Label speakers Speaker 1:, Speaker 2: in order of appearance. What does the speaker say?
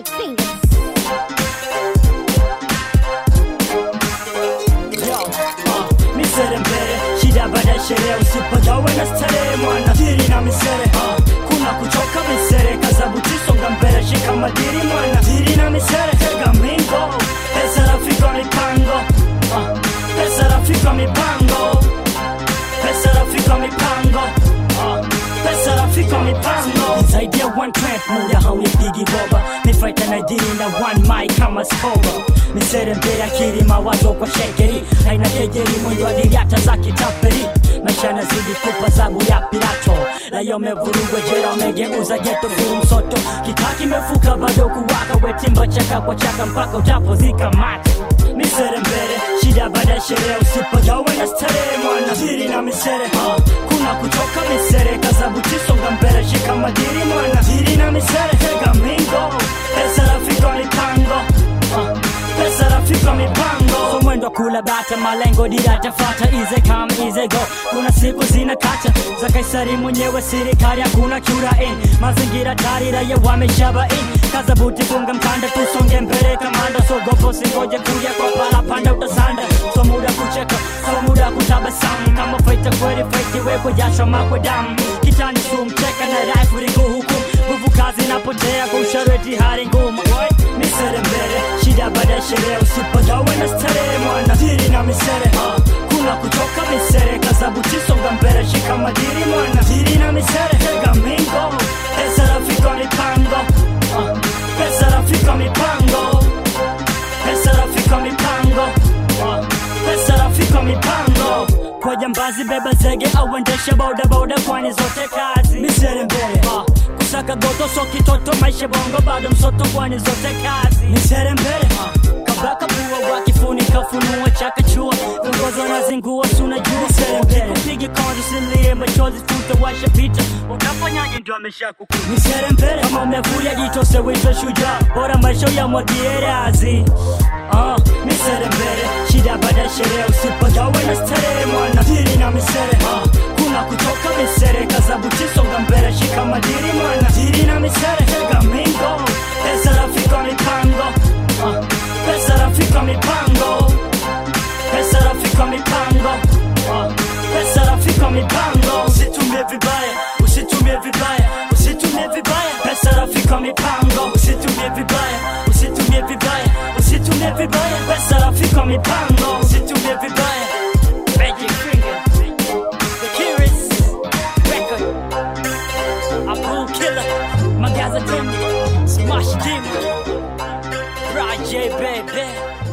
Speaker 1: Magic fingers.
Speaker 2: misere mbele shida baada ya sherehe usipagawe na starehe mwana diri na misere uh, kuna kuchoka misere kazabutisonga mbele shika madiri mwana diri na misere tega mingo pesa rafiki wa mipango uh, pesa rafiki wa mipango pesa rafiki wa mipango uh, pesa rafiki wa mipango zaidi ya one trend muda haunipigi boba nifaita na diri na one mic kama skoba misere mbele akili mawazo kwa shekeri haina kejeri mwendo adili hata za kitaperi maisha yanazidi kupa zabu ya pirato layo mevurugwa jera wamegeuza geto furu msoto kitaa kimefuka bado kuwaka wetimba chaka kwa chaka mpaka utapozika mate misere mbele shida baada ya sherehe usipagawe na starehe mwana diri na misere uh, kuna kutoka misere kazabutisonga mbele shika madiri mwana diri na misere tega mingo pesa rafiki wa mipango uh, pesa rafiki wa mipango so mwendo kula bata malengo dira tafata ize kam ize go kuna siku zina kacha za kaisari mwenyewe serikali hakuna chura in mazingira tari raia wameshaba in kaza buti funga mkanda tusonge mbele kamanda so gopo singoje kuja kwa pala panda utasanda so muda kucheka so muda kutabasamu kama faita kweli faiti wekwe jasho makwe damu kitani sumcheka na raifu ringu huku nguvu kazi inapotea kwa ushareti hali ngumu misere mbele shida baada ya sherehe usipagawe na starehe mwana diri na misere uh, kuna kutoka misere kazabutisonga mbele shika madiri mwana diri na misere tega mingo pesa rafiki wa mipango uh, pesa rafiki wa mipango pesa rafiki wa mipango uh, pesa rafiki wa mipango kwa jambazi beba zege au endeshe bodaboda kwani zote kazi misere mbele uh, kusaka goto so kitoto maisha bongo bado msoto kwani zote kazi misere mbele uh, kabaka bua wakifunika funua chakachua viongozi wanazingua suna juu misere mbele pigi konzi silie machozi futa washa pita utafanyaje ndio amesha kuku misere mbele kama umevulia jitose wito shujaa bora maisha ya mwagie razi uh, misere mbele shida baada ya sherehe usipagawe na starehe mwana diri na misere uh, kuna kutoka misere kazabutisonga mbele shika madiri mwana diri na misere tega mingo pesa rafiki wa mipango uh, pesa rafiki wa mipango pesa rafiki wa mipango uh, pesa rafiki wa mipango usitumie vibaya usitumie vibaya usitumie vibaya pesa rafiki wa mipango usitumie vibaya usitumie vibaya usitumie vibaya pesa rafiki wa mipango usitumie vibaya Magic finger the curious record Abu Killer Magaza Tim Smash Demon Raj J baby